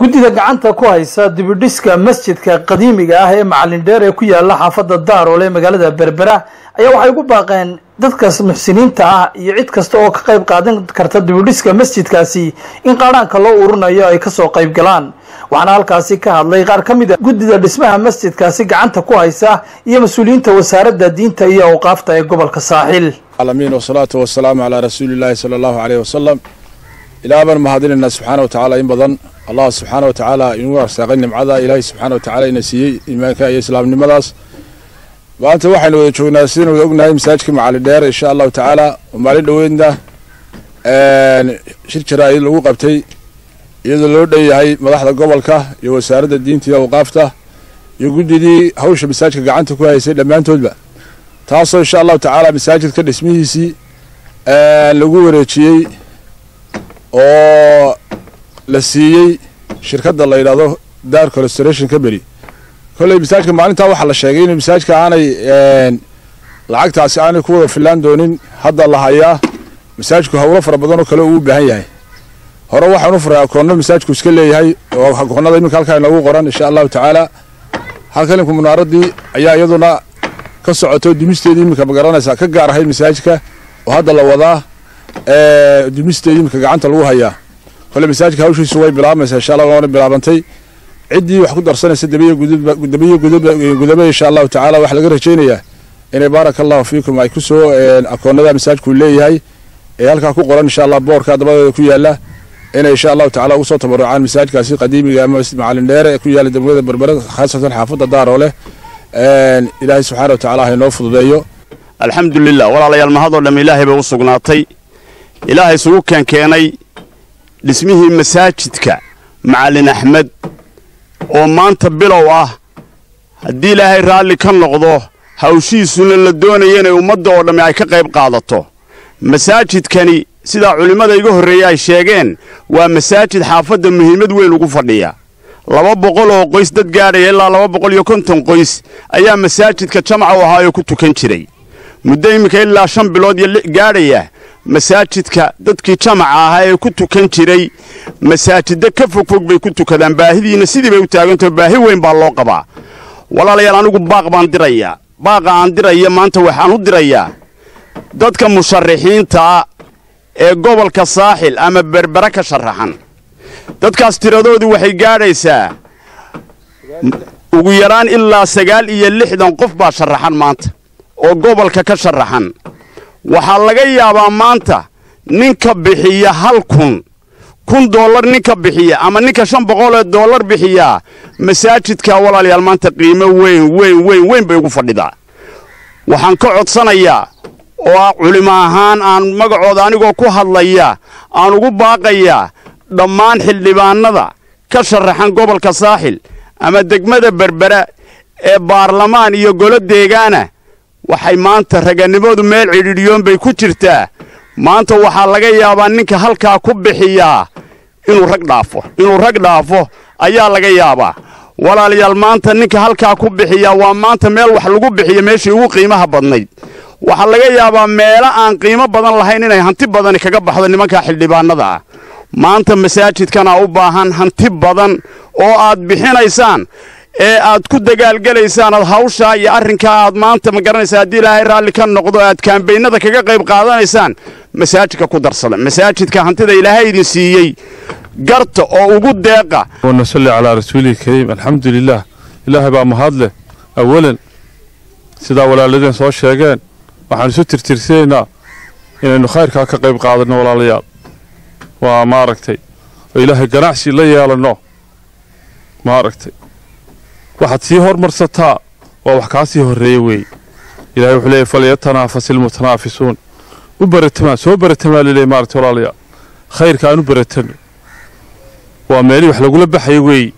guddida gacanta ku haysa dibidhiska masjidka qadiimiga ah ee macalin dheer ee ku yaala xaafadda daaroole ee magaalada berbera ayaa waxay ugu baaqeen dadkaas muxsiniinta ah iyo cid kasta oo ka qayb qaadan karta dibidhiska masjidkaasi in qaadhaanka loo urinayo ay kasoo qayb galaan waxaana halkaasi ka hadlay qaar ka mid a guddida dhismaha masjidkaasi gacanta ku haysa iyo mas-uuliyiinta wasaaradda diinta iyo awqaafta ee gobolka saaxil alamiin wasalaatu wasalaamu calaa rasuulillaahi sala allahu caleyh wasalam ilaa baan mahadinaynaa subxaana wa tacaala in badan allah subxaana wa tacaala inuu arsaaqay nimcada ilaahay subxaana wa tacaala ina siiyey iimaanka iyo islaamnimadaas maanta waxaynu wada joognaa sidaynu wada ognahay masaajidka macalin dheer insha allahu tacaala oo maalin dhoweydna shir jaraa'id lagu qabtay iyadoo loo dhan yahay madaxda gobolka iyo wasaaradda diinta iyo awqaafta iyo guddidii hawsha masaajidka gacanta ku haysay dhammaantoodba taasoo insha allahu tacaala masaajidka dhismihiisii lagu wareejiyey oo la siiyey shirkadda la yidhahdo dark restoration company kolley masaajidka maalintaa waxaa la sheegay in masaajidka aanay lacagtaasi aanay ku wada filaan doonin hadda la hayaa masaajidku hawlo fara badan oo kale uu u baahan yahay hore waxaan u furay akoonno masaajidku iska leeyahay oo akoonnada iminka halkaa inoogu qoran insha allahu tacaala halka ilimka munaaradii ayaa iyaduna ka socoto dumisteedii iminka magaranaysa ka gaar ahayd masaajidka oo hadda la wadaa dumisteedii iminka gacanta lagu hayaa kole masaajidka hawshiisu way bilaabmaysaa insha allah waana bilaabantay ciddii wax ku darsanaysa dabiyo dabiyo gudaba insha allahu tacaala waxaa laga rajaynayaa inay baaraka allahu fiikum ay kusoo akoonnada masaajidku leeyahay ee halkaa ku qoran insha allah boorka dabadeeda ku yaala inay insha allahu tacala ugu soo tabarucaan masaajidkaasi qadiimiga ama macalin dheere ee ku yaala degmada berbere khaasatan xaafadda daaroole ilaahay subxaana wa tacala ha inoo fududeeyo alxamdulilah walaalayaal mahadoo dhamm ilaahay bay u sugnaatay ilaahay isugu keenkeenay dhismihii masaajidka macalin axmed oo maanta bilow ah haddii ilaahay raalli ka noqdo hawshiisuna la doonaya inay ummadda oo dhammi ay ka qayb qaadato masaajidkani sidaa culimmada iga horreeye ay sheegeen waa masaajid xaafadda muhiimad weyn ugu fadhiya laba boqol oo qoys dad gaadhaya ilaa laba boqol iyo konton qoys ayaa masaajidka jamaca u ahaayoo ku tukan jiray muddo iminka ilaa shan bilood iyo gaadhaya masaajidka dadkii jamaca ahaa ee ku tukan jiray masaajidda ka fogfog bay ku tukadaan baahidiina sidii bay u taagantaho baahi weyn baa loo qabaa walaalayaal anigu baaq baan dirayaa baaqa aan diraya maanta waxaan u dirayaa dadka musharaxiintaa ee gobolka saaxil ama berbere ka sharaxan dadkaas tiradoodu waxay gaadhaysaa ugu yaraan ilaa sagaal iyo lixdan qof baa sharaxan maanta oo gobolka ka sharaxan waxaa laga yaabaa maanta ninka bixiya hal kun kun dollar ninka bixiya ama ninka shan boqolee dollar bixiyaa masaajidka walaalayaal maanta qiimo weyn weyn weyn weyn bay ugu fadhidaa waxaan ka codsanayaa oo culimo ahaan aan magacooda anigoo ku hadlaya aan ugu baaqayaa dhammaan xildhibaannada ka sharaxan gobolka saaxil ama degmada berbera ee baarlamaan iyo golo deegaana waxay maanta raganimadu meel cidhiidhiyoon bay ku jirtaa maanta waxaa laga yaabaa ninka halkaa ku bixiyaa inuu rag dhaafo inuu rag dhaafo ayaa laga yaabaa walaalayaal maanta ninka halkaa ku bixiyaa waa maanta meel wax lagu bixiyo meeshii ugu qiimaha badnayd waxaa laga yaabaa meelo aan qiimo badan lahayn inay hanti badani kaga baxdo nimankaa xildhibaannada ah maanta masaajidkana u baahan hanti badan oo aad bixinaysaan ee aad ku dagaalgelaysaan aad hawshaa iyo arrinkaa aad maanta ma garanaysaa haddii ilaahay raalli ka noqdo aad kaambaynada kaga qayb qaadanaysaan masaajidka ku darsada masaajidka hantida ilaahay idin siiyey garta oo ugu deeqa wanasalli calaa rasuulihi kariim alxamdu lilaah ilaahay baa mahad leh awalan sidaa walaaladeen soo sheegeen waxaan isu tirtirsanaynaa inaynu khayrkaa ka qayb qaadanno walaalayaal waa maaragtay oo ilaahay ganacsi la yeelanno maaragtay waxaad sii hormarsataa waa wax kaa sii horreeya weeye ilahay wuxuu leeyay falyatanaafasi ilmutanaafisuun u baratamaa soo baratamaa laleeyay maaragtay walaalayaal khayrka aan u baratanno waa meelihii wax lagula baxayo weeye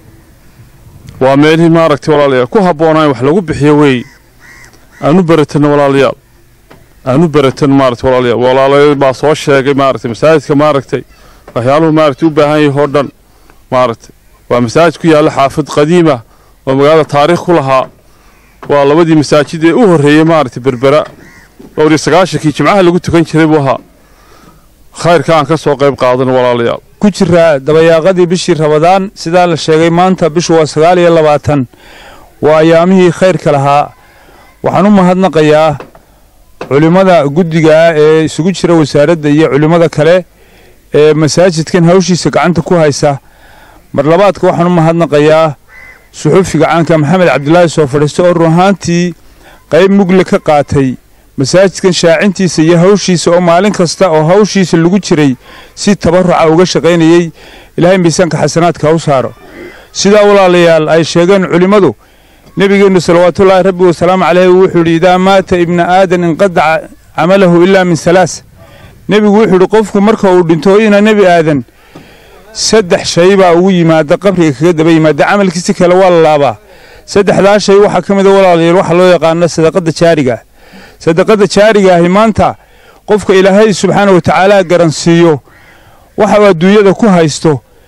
waa meelihii maaragtay walaalayaal ku habboonaan wax lagu bixiyo weeye aan u baratanno walaalayaal aan u baratanno maaragtay walaalayaal walaalayaal baa soo sheegay maaragtay masaajidka maaragtay waxyaaluhu maaragtay u baahan yahay oo dhan maaragtay waa masaajid ku yaalla xaafid qadiima oo magaalada taariikh ku lahaa waa labadii masaajid ee u horreeyey maaragtay berbera dhowr iyo sagaashankii jimcaha lagu tukan jiray buu ahaa khayrka aan ka soo qayb qaadano walaalayaal ku jiraa dabayaaqadii bishii rabadaan sidaa la sheegay maanta bishu waa sagaal iyo labaatan waa ayaamihii khayrka lahaa waxaan u mahadnaqayaa culimmada guddiga ah ee isugu jira wasaaradda iyo culimmada kale ee masaajidkan hawshiisa gacanta ku haysa mar labaadka waxaan u mahadnaqayaa suxufiga caanka maxamed cabdilaahi soo fadhiista oo run ahaantii qayb mugle ka qaatay masaajidkan shaacintiisa iyo hawshiisa oo maalin kasta oo hawshiisa lagu jiray si tabaruca uga shaqaynayey ilaahay miisaanka xasanaadka u saaro sidaa walaalayaal ay sheegeen culimmadu nebigeennu salawaatullaahi rabbi wasalaamu caleyhi wuxuu yidhi idaa maata ibna aadan inqadaca camalahu ilaa min halaas nebigu wuxuu yidhi qofku marka uu dhinto ina nebi aadan saddex shay baa ugu yimaada qabriga kaga daba yimaada camalkiisi kale waa la laabaa saddexdaa shay waxaa ka mid a walaalayaal waxaa loo yaqaano sadaqadda jaariga sadaqadda jaariga ahi maanta qofka ilaahay subxaana wa tacaala garansiiyo waxa uu adduunyada ku haysto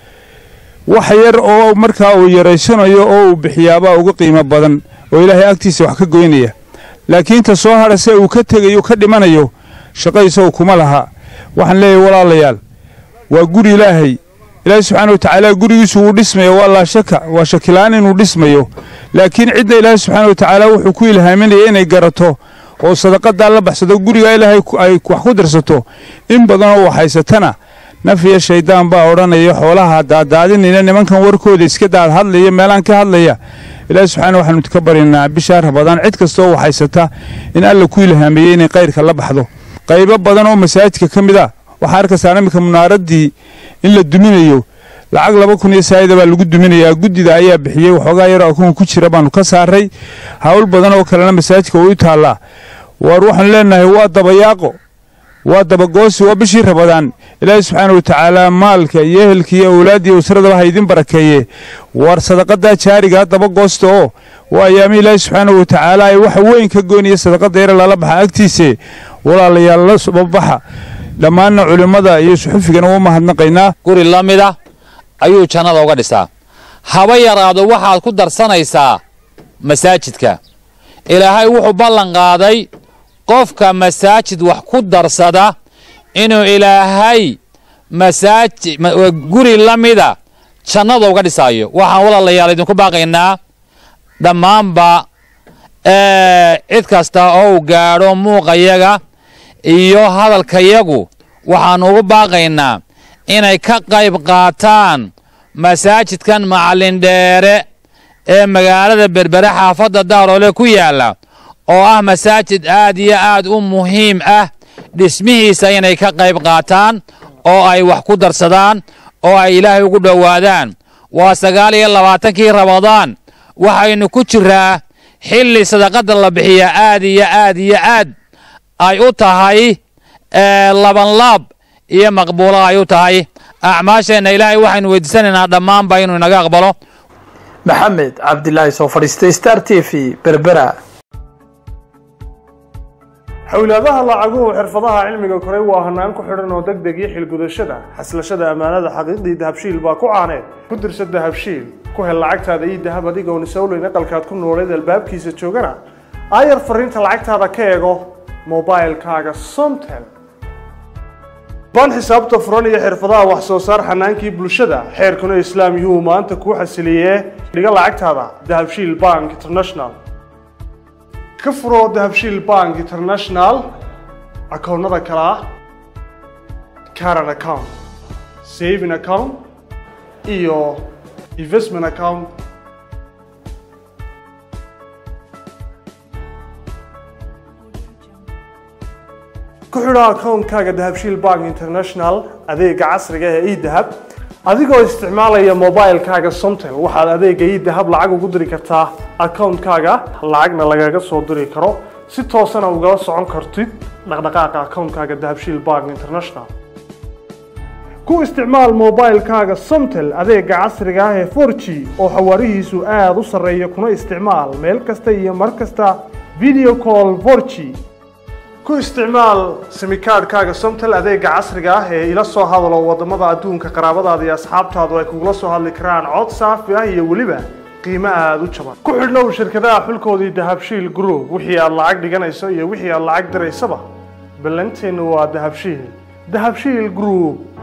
wax yar oo markaa uu yaraysanayo oo uu bixiyaabaa uga qiimo badan oo ilaahay agtiisa wax ka goynaya laakiin ta soo hadha se uu ka tegayo ka dhimanayo shaqo isagu kuma laha waxaan leeyahay walaalayaal waa guri ilaahay ilaahay subxaana wa tacaala gurigiisu wuu dhismayo waa laa shaka waa shakilaan inuu dhismayo laakiin cidda ilaahay subxaana wa tacaala wuxuu ku ilhaaminaya inay garato oo sadaqadaa la baxsado guriga ilaahay ay wax ku dirsato in badanoo waxhaysatana nafiya shayddaan baa odhanaya xoolaha daadaadinayna nimankan warkooda iska daad hadlaya meelaan ka hadlaya ilaahi subxaana waxaanu ka baryanaa bishaa rabadaan cid kastaoo waxhaysata in alla ku ilhaamiyey inay kayrka la baxdo qaybo badan oo masaajidka ka mid a waxaa arkaysaa iminka munaaraddii in la duminayo lacag laba kun iyo saayida baa lagu duminayaa guddida ayaa bixiyey waxoogaa yaroo akoon ku jira baanu ka saaray hawl badan oo kalena masaajidka way u taallaa waar waxaanu leenahay waa dabayaaqo waa dabagoosi waa bishii rabadaan ilaahi subxaana wa tacaala maalka iyo ehelka iyo awlaad iyo usradaba ha idin barakeeye waar sadaqadaa jaarigaa dabagoosta oo waa ayaami ilaahi subxaana wa tacaala ay waxa weyn ka goynaya sadaqada yare lala baxa agtiise walaalayaal la subabaxa dhammaanna culimmada iyo suxufigana waa mahadnaqaynaa guri la mida ayuu jannada uga dhisaa haba yaraado waxaad ku darsanaysaa masaajidka ilaahay wuxuu ballan qaaday qofka masaajid wax ku darsada inuu ilaahay masaajid guri la mida jannada uga dhisaayo waxaan walaalayaal idinku baaqaynaa dhammaanba cid kasta oo u gaadho muuqayaga iyo hadalkayagu waxaannu ugu baaqaynaa inay ka qayb qaataan masaajidkan macallindheere ee magaalada berbere xaafadda daaroole ku yaalla oo ah masaajid aad iyo aad u muhiim ah dhismihiisa inay ka qayb qaataan oo ay wax ku darsadaan oo ay ilaahay ugu dhowaadaan waa sagaal iyo labaatankii rabadaan waxaynu ku jiraa xilli sadaqadda la bixiyaa aad iyo aad iyo aad ay u tahay labanlaab iyo maqbuulo ay u tahay acmaasheenna ilaahay waxaynu weydiisanaynaa dhammaanba inuu inaga aqbalo maxamed cabdilaahi soo fadhiistay star t v berbera xowlaadaha lacaguhu xirfadaha cilmiga koray waa hanaan ku xidhan oo deg deg iyo xilgudashada xaslashada ammaanada xaqiiqdii dahabshiil baa ku caaneed ku dirsa dahabshiil ku hel lacagtaada iyo dahab adigoon isowleyn aqalkaad ku nooleed albaabkiisa joogana aayar fariinta lacagtaada ka eego mobilkaaga somtel baan xisaabta furan iyo xirfadaha wax soo saar xanaankii bulshada xeerkuna islaam yuhuu maanta kuu xasiliyee dhiga lacagtaada dahabshiil bank international ka furo dahabshiil bank international akoonnada kale ah caran account saving account iyo investment account ku xidho akoonkaaga dahabshiil bank international adeega casriga ee edahab adigoo isticmaalaya mobilkaaga somtel waxaad adeega edahab lacag ugu diri kartaa akoonkaaga lacagna lagaga soo diri karo si toosana ugala socon kartid dhaqdhaqaaqa akoonkaaga dahabshiil bank international ku isticmaal mobilkaaga somtel adeega casriga ah ee 4g oo xawaarihiisu aada u sarreeya kuna isticmaal meel kasta iyo mar kasta video call 4g ku isticmaal simikaadhkaaga somtel adeega casriga ah ee ila soo hadalo wadamada adduunka qaraabadaada iyo asxaabtaadu ay kugula soo hadli karaan cod saafi ah iyo weliba qiimo aada u jaban ku xidhnow shirkadaha xulkoodii dahabshiil group wixii aad lacag dhiganayso iyo wixii aad lacag diraysaba ballanteennu waa dahabshiil dahabshiil group